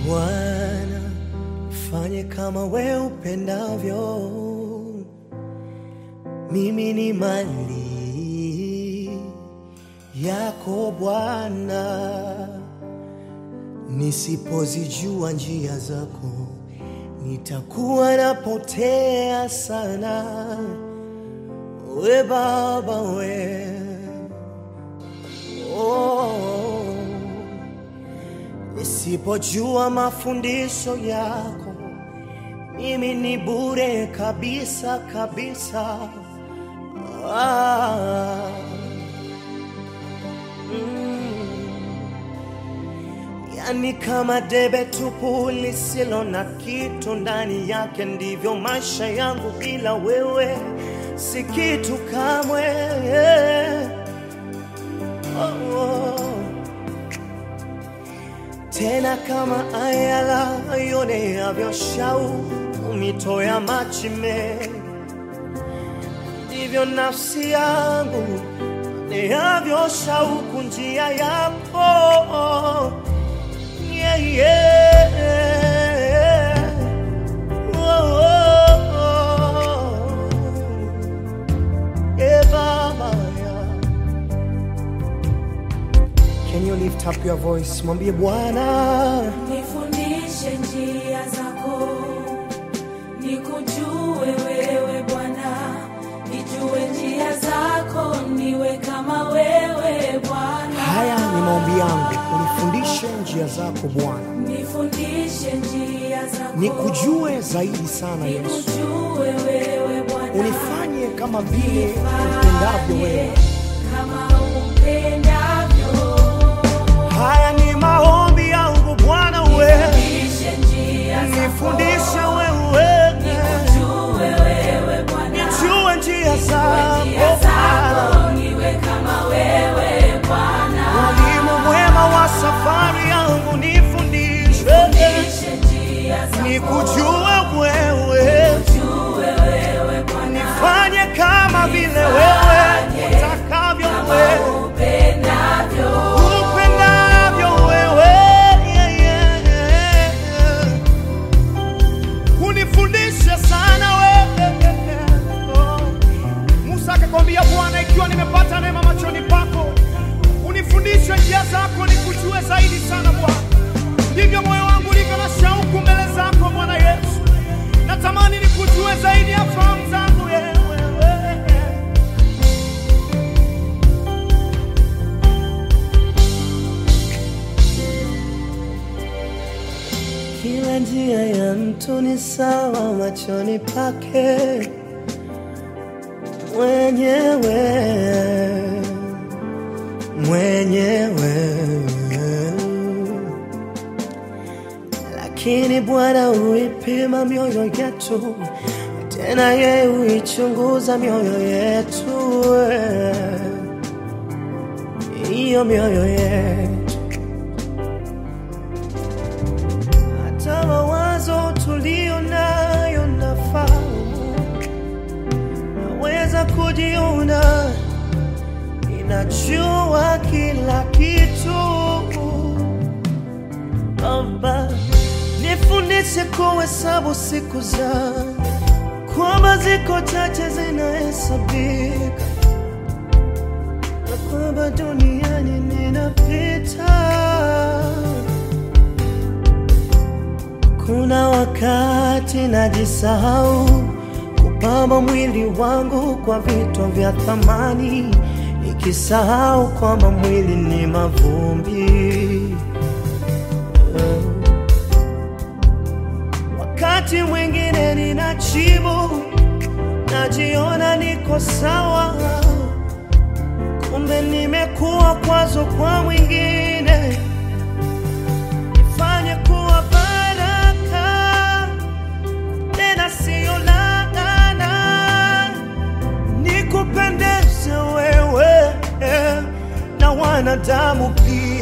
Bwana, fanye kama we upendavyo. Mimi ni mali yako Bwana, nisipozijua njia zako nitakuwa napotea sana. We Baba we oh. Nisipojua mafundisho yako mimi ni bure kabisa kabisa. Ah. Mm. Yani kama debe tupu lisilo na kitu ndani yake, ndivyo maisha yangu bila wewe si kitu kamwe. Oh, oh. Tena kama ayala yoneavyo shauku mito ya maji mengi, ndivyo nafsi yangu neavyo shauku njia yako yeah, yeah. Oh, oh, oh. Yeah, Baba, yeah. Can you lift up your voice? Mwambie Bwana, Nifundishe njia zako, nikujue wewe Bwana, nijue njia zako, niwe kama wewe Bwana. haya ni maombi yangu, unifundishe njia zako Bwana, Nifundishe njia zako, nikujue zaidi sana Yesu, nikujue wewe Bwana, unifanye kama vile upendavyo wewe. kama upendavyo. Haya ni maombi yangu Bwana, wewe Nifundishe njia zako, nifundishe wewe, nikujue wewe Bwana, nijue njia njia zako zako, niwe kama wewe Bwana. Mwalimu mwema wa safari yangu, nifundishe Nifundishe njia zako, nikujue wewe, nijue wewe Bwana, nifanye kama vile wewe utakavyo wewe upendavyo. upendavyo wewe yeah, yeah, yeah. unifundishe sana wewe oh. Musa akakwambia Bwana, ikiwa nimepata neema machoni pako, unifundishe njia zako, nikujue zaidi sana Bwana. Ndivyo moyo wangu ulivyo na shauku mbele zako Bwana Yesu, natamani nikujue zaidi ya fahamu zangu wewe. Kila njia ya mtu ni sawa machoni pake mwenyewe mwenyewe, lakini Bwana huipima mioyo yetu, tena yeye huichunguza mioyo yetu, hiyo mioyo yetu hata mawazo tulio nayo nafahamu, naweza kujiona ninajua kila kitu. Baba, nifundishe kuhesabu siku zangu, kwamba ziko chache zinahesabika, na kwamba duniani ninapita Kuna wakati najisahau kupamba mwili wangu kwa vitu vya thamani, nikisahau kwamba mwili ni mavumbi. Wakati mwingine ninachibu, najiona niko sawa, kumbe nimekuwa kwazo kwa mwingine nifanye kuwa baraka tena sio laana, nikupendeze wewe eh, na wanadamu pia.